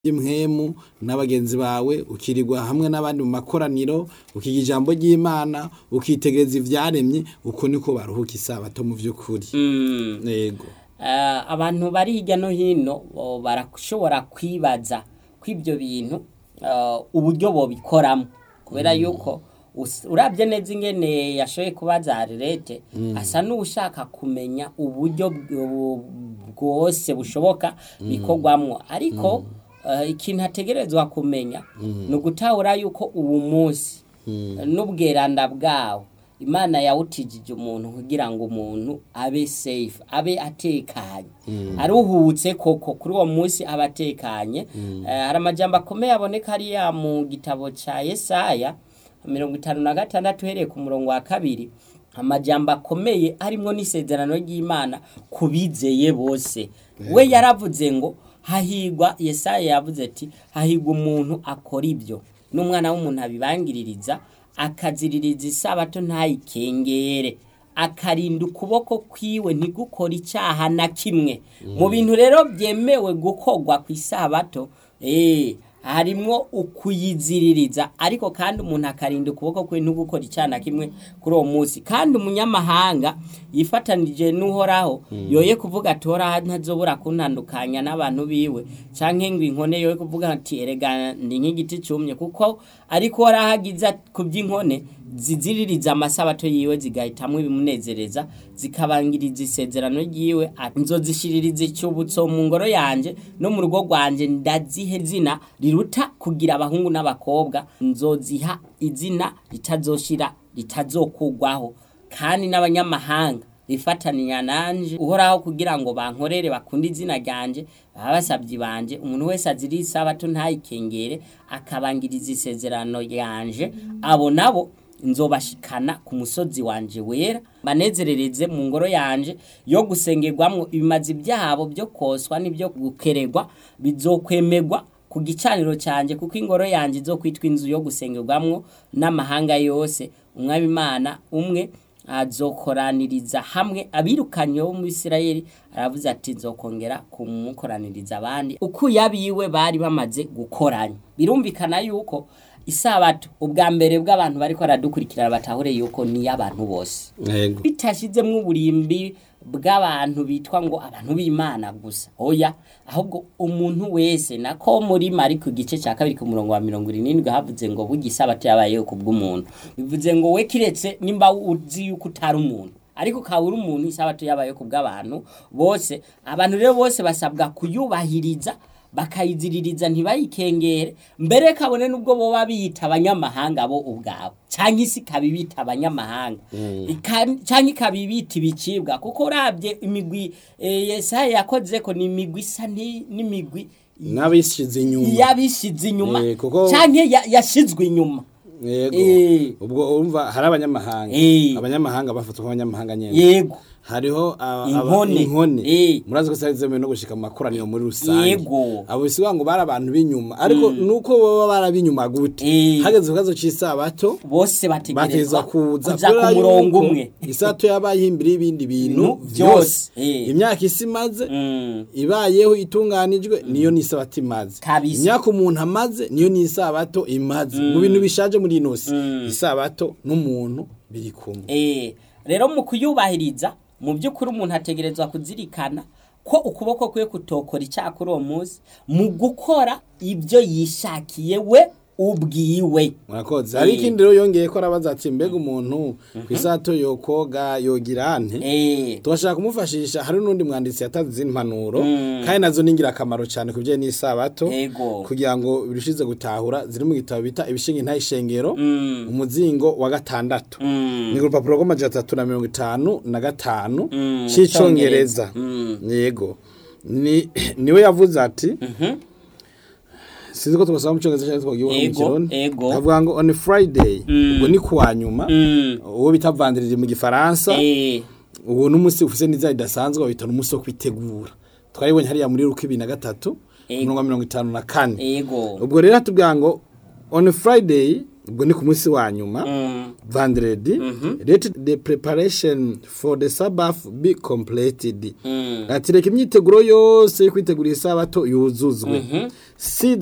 ry'impwemu n'abagenzi bawe ukirirwa hamwe n'abandi mu makoraniro ukiga ijambo ry'Imana ukitegereza ivyaremye uko niko baruhuka isabato mu vy'ukuri yego Eh, abantu bari hirya no hino bo barashobora kwibaza kw'ibyo bintu eh, uburyo bobikoramo kubera yuko us- uravye neza ingene yashoboye kubaza Arlete asa n'ushaka kumenya uburyo bw- bwose bushoboka bikorwamwo ariko eh, ikintu ategerezwa kumenya ni ugutahura yuko ubu munsi n'ubweranda bwawo imana yawutijije umuntu kugira ngo umuntu abe safe abe atekanye aruhutse koko kuri uwo munsi aba atekanye Eh, hari amajambo akomeye aboneka hariya mu gitabo ca yesaya mirongo itanu na gatandatu uhereye ku murongo wa kabiri amajambo akomeye harimwo n'isezerano ry'imana ku bizeye bose we yaravuze ngo hahigwa yesaya yavuze ati hahigwa umuntu akora ibyo n'umwana w'umuntu abibangiririza akaziririza isabato ntayikengere akarinda ukuboko kwiwe ntigukora icyaha na kimwe mu bintu rero byemewe gukorwa ku isabato eh, harimwo ukuyiziririza ariko kandi umuntu akarinda ukuboko kwe ntugukora icyaha na kimwe kuri uwo munsi kandi umunyamahanga yifatanije n'uhoraho yoye kuvuga ati horaho ntazobura kuntandukanya n'abantu biwe canke ngo inkone yoye kuvuga ati erega ndi nk'igiti cumye kuko ariko horaho agize ku by'inkone ziziririza amasabato yiwe zigahitamwo ibimunezereza zikabangiriza isezerano ryiwe ati nzozishiririza icyubutso mu ngoro yanje no mu rugo rwanje ndazihe zina riruta kugira abahungu n'abakobwa nzoziha izina ritazoshira ritazokugwaho kandi n'abanyamahanga bifataninya nanje uhoraho kugira ngo bankorere bakunde izina ryanje baba basabyi banje umuntu wese aziri isabato ntayikengere akabangiriza isezerano ryanje abo nabo nzobashikana ku musozi wanje wera banezerereze mu ngoro yanje yo gusengerwamwo ibimazi byabo byo koswa n'ibyo gukeregwa bizokwemerwa ku gicaniro cyanjye kuko ingoro yanjye izokwitwa inzu yo gusengerwamwo n'amahanga yose umwami imana umwe azokoraniriza hamwe abirukanye bo mu Isirayeli aravuze ati nzokongera kumukoraniriza abandi uko yabiwe bari bamaze gukoranya birumvikana yuko isabato ubwa mbere bw'abantu bariko baradukurikirana batahure yuko ni y'abantu bose yego bitashizemwo uburimbi bw'abantu bitwa ngo abantu b'imana gusa oya ahubwo umuntu wese nako muri mari ku gice cya kabiri ku murongo wa mirongo irindwi havuze ngo burya isabato yabayeho ku bw'umuntu bivuze ngo we kiretse nimba uzi yuko utari umuntu ariko ukaba uri umuntu isabato yabayeho ku bw'abantu bose abantu rero bose basabwa kuyubahiriza bakayiziririza ntibayikengere mbere kabone nubwo boba biyita abanyamahanga bo ubwabo cyangwa isi ikabibita abanyamahanga Ika- cyangwa ikabibita ibicibwa kuko urabye imigwi eh, yesaya yakoze ko ni imigwi isa ni- n'imigwi n'abishize inyuma yabishize inyuma Eh, kuko- cyangwa ya- yashizwe inyuma yego Eh. ubwo urumva hari abanyamahanga Eh. abanyamahanga bafatwa nk'abanyamahanga nyene yego hariho aba- aba- Inkone. inkone Eh. murazi ko zari zemewe no gushika mu makoraniro muri rusange Yego. abo bisiga ngo bari abantu b'inyuma ariko nuko baba barabinyuma gute Eh. hageze ku kibazo c'isabato bose bategerezwa bategerezwa kuza kuja ku murongo umwe isato yabaye imbere y'ibindi bintu Bintu byose byose. Eh. imyaka isi imaze Mm. ibayeho itunganijwe niyo n'isabato imaze Kabisa. imyaka umuntu amaze niyo n'isabato imaze mu bintu bishaje muri ino si isabato n'umuntu biri kumwe Eh, rero mu kuyubahiriza mu by'ukuri umuntu ategerezwa kuzirikana ko ukuboko kwe kutokora icyaha kuri uwo munsi mu gukora ibyo yishakiye we ubwiwe murakoze hari ikindi rero yongeye ko arabaza ati mbega umuntu ku isato yokoga yogira ante Eh, tubashaka kumufashisha hari n'undi mwanditsi yatanze izindi mpanuro kandi nazo ni ingirakamaro cyane ku bijyanye n'isabato Yego. kugira ngo birushize gutahura ziri mu gitabo bita ibishinga intayishengero umuzingo wa gatandatu ni ku rupapuro rw'amajana atatu na mirongo itanu na gatanu cy'icyongereza yego Ni- niwe yavuze ati sinzi ko tubasaba mu cyongereza cyangwa twagiye mu Ego, kirundi ego. avuga ngo on friday ubwo ni kuwa nyuma mm, uwo bita vandirije mu gifaransa eh, uwo n'umunsi ufise n'iza ridasanzwe babita n'umunsi wo kwitegura twaribonye hariya muri ruko ibiri na gatatu Ego. umurongo wa mirongo itanu na kane yego ubwo rero hatubwira ngo on friday ubwo ni ku munsi wa nyuma Mm. vendredi let the preparation for the sabbath be completed Mm. ati reka imyiteguro yose yo kwitegura isabato yuzuzwe si